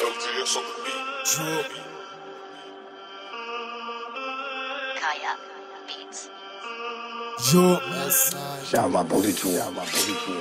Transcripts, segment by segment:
LGS on the beat. Kaya Beats. Yo, Shamba Borichu. Shamba Borichu.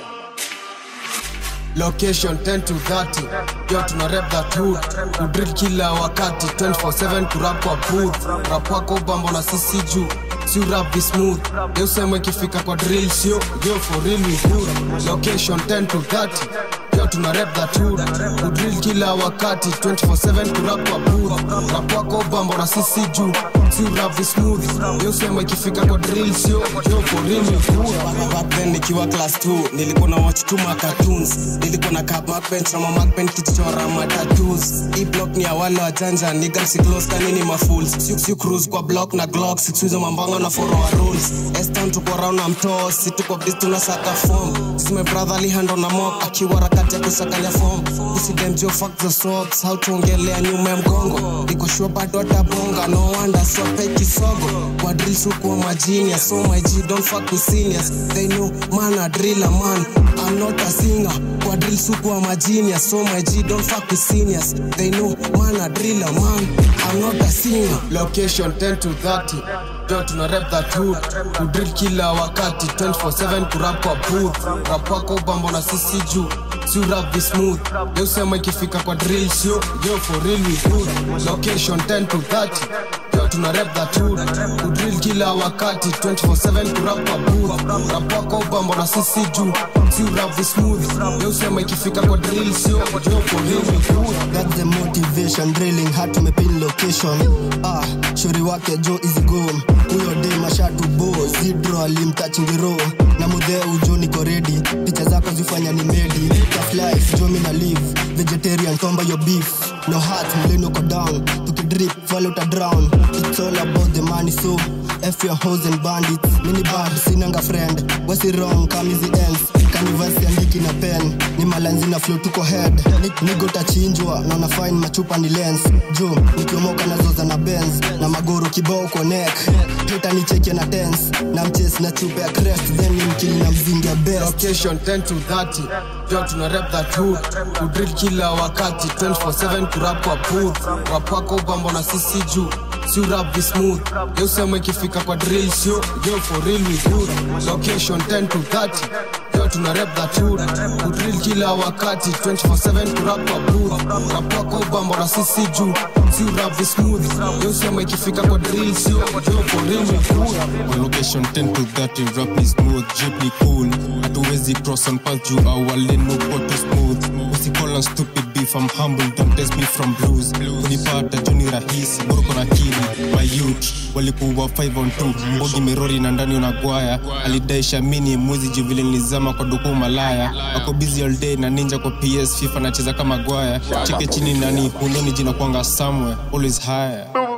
location 10 to 30 yo tuna rep that hood kudrill kila wakati 24/7 kurap kwa booth rap wako bambo na sisi juu si rap be smooth yo sema ikifika kwa drill sio yo for real we good location 10 to 30 yo tuna rep that hood kudrill kila wakati 24/7 kurap kwa booth rap wako bambo na sisi juu si rap be smooth yo sema ikifika kwa drill sio yo for real we good back then nikiwa class 2 nilikuwa na watch tu ma cartoons nilikuwa na cap backbench na ma backbench kichora ma tattoos hii block ni ya wale wajanja nigga si close kanini ma fools si si cruise kwa block na glock sikuizo mambango na follow our rules S-town tuko round na mtoo si tuko biz tunasaka form sisi my brother alihando na mop akiwa harakati ya kusakanya form usidemjo fuck the sobs how tuongelea nyuma ya mgongo niko sure bado atabonga no wonder swape kisogo kwa drill sukuwa majini so my G don't fuck with seniors they know man a driller man I'm not a singer kwa drill sukuwa majini so my G don't fuck with seniors they know man a driller man I'm not a singer location 10 to 30 jo tuna rep that hood kudrill kila wakati 24/7 kurap kwa booth rap wako bambo na sisi juu si rap be smooth yo sema ikifika kwa drill sio yo for real we good location 10 to 30 yo tuna rep that hood kudrill kila wakati 24/7 kurap kwa booth rap wako bambo na sisi juu si rap be smooth yo sema ikifika kwa drill sio yo for real we good That's the motivation drilling hard tumepin location ah shori wake jo easy go huyo de mashatu bo zidro alimtachingiro na mudhe ujo niko ready picha zako zifanya ni medi tough life jo mina live vegetarian tomba your beef no heart mleno ko down tukidrip fall uta drown it's all about the money so F your hoes and bandits mini bad sinanga friend wasi wrong kamizi ends kanivasi andiki na pen ni malanzi na flow tuko head Ni- nigo tachinjwa na una fine machupa ni lens jo nikiomoka nazoza na benz na magoro kibao kwa neck heta ni cheke na tense na mches na chupa ya crest then ni mkili na mzingi ya best location 10 to 30 jo tuna rep that hood kudrill kila wakati 24/7 kurap kwa booth rap wako bambo na sisi juu si rap be smooth yo sema ikifika kwa drill sio yo for real we good location 10 to 30 yo tuna rep that hood kudrill kila wakati 24/7 kurap kwa booth rap wako bambo na sisi juu si rap be smooth yo sema ikifika kwa drill sio yo for real we good On location 10 to 30 rap ni smooth jeep ni cool hatuwezi cross on path juu awali no to smooth usicall on stupid beef I'm humble don't test me from blues unipata juni rahisi boroko na kili my youth walikuwa 5 on 2 mbogi merori na ndani unagwaya alidaisha mini mwezi juu vile nilizama kwa duku malaya ako busy all day na ninja kwa ps fifa nacheza kama gwaya cheke chini nani hundoni jina kwanga somewhere always higher